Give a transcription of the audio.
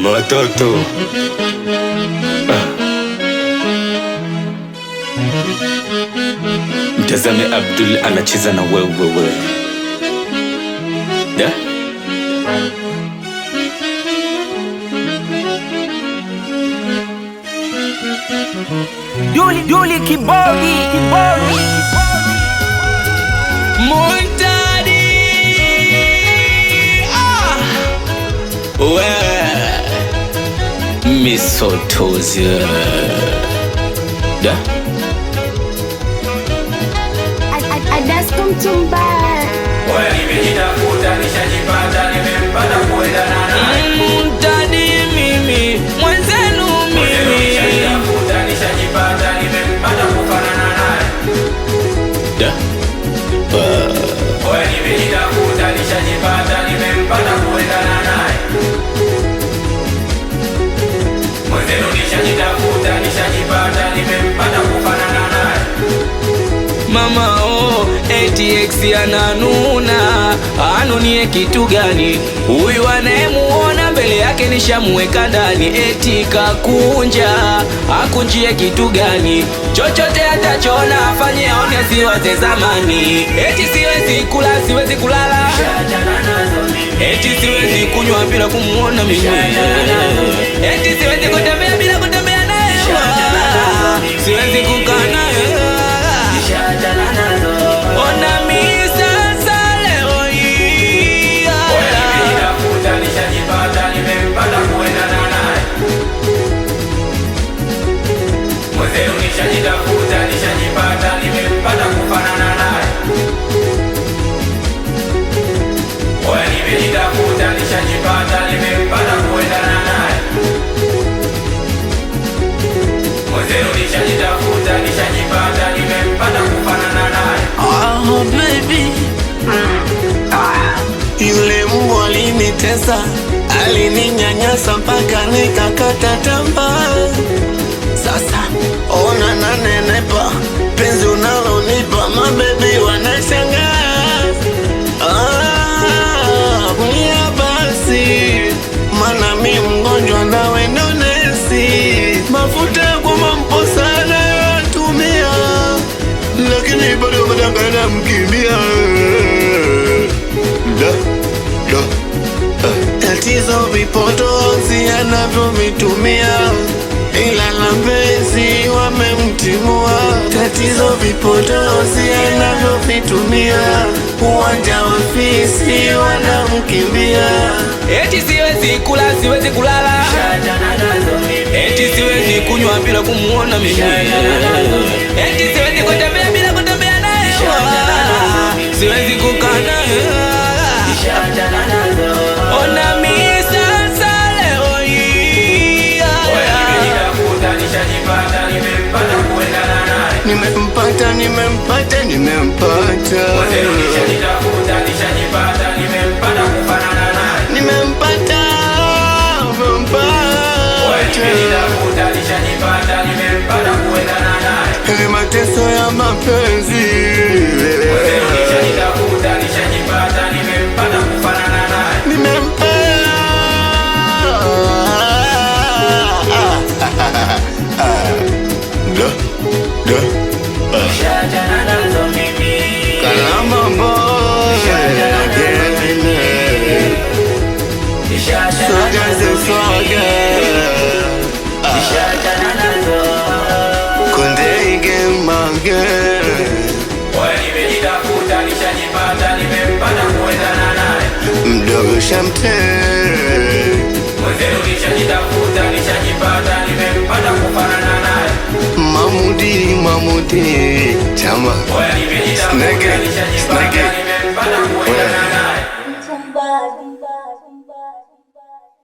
mama watoto mtazame Abdul anacheza na wewe da Duli Duli Kibodi Kibodi Muntadi ah. we misotozi da Adasko mtumba Nimejitafuta nishajipata, nimempata kuendana naye. Muntadi mimi mwenzenu mimi Nishajitafuta nishajipata, nimempata kufanana naye. da Oya, nimejitafuta nishajipata, nimempata kuendana naye. Mwenzenu nishajitafuta nishajipata, nimempata kufanana naye. Mama oh, ATX ananuna, anunie kitu gani? Huyu anayemuona mbele yake nishamuweka ndani, eti kakunja, akunjie kitu gani? Chochote atachona afanye aone asiwaze zamani, eti siwezi kula, siwezi kulala, Achana nazo mimi. eti siwezi kunywa bila kumuona mimi, eti siwezi kutembea bila kutembea naye, siwezi kukaa naye Achana nazo. Ona mi sasa leo hii Oya, nimejitafuta nishajipata, nimempata kuendana naye. Mwenzenu nishajitafuta nishajipata, nimempata kufanana naye. Oya, nimejitafuta nishajipata, nimempata kuendana naye. Mwenzenu nishajitafuta nishajipata, nimempata kufanana naye. Oh, baby. Yule mbwa alinitesa, alininyanyasa mpaka nikakata tamaa. Sasa ona nanenepa, penzi unalonipa mabebi wanashangaa. Ah, mia basi, mana mi mgonjwa nawe ndo nesi. Mafuta ya kumampo sana yatumia lakini bado madangana mkimbia da, da. Ah, tatizo vipotozi anavyovitumia ila la mpenzi wamemtimua tatizo vipotozi anavyovitumia uwanja wa fisi wanamkimbia Eti siwezi kula, siwezi kulala Achana nazo mimi. Eti siwezi kunywa bila kumuona mimi Eti siwezi kutembea bila kutembea naye Siwezi kukaa naye Achana nazo. Ona mi sasa leo hii Oya, nimejitafuta nishajipata, nimempata kuendana naye. nimempata nimempata nimempata Mwenzenu nishajitafuta nishajipata, nimempata kufanana naye. nimempata Oya, nimempata nimejitafuta nishajipata, nimempata kuendana naye. ni mateso ya mapenzi Mwenzenu nishajitafuta nishajipata, nimempata kufanana naye. nimempata da da Achana nazo mimi. kalama boy Achana soga ze nazo soga Achana nazo. konde ige mage Oya, nimejitafuta nishajipata, nimempata kuendana naye. mdogo shamte Mwenzenu nishajitafuta nishajipata, nimempata kufanana naye. mamudi mamudi chama Oya, nimejitafuta Snake, nishajipata, snake. nimempata kuendana naye. mtumba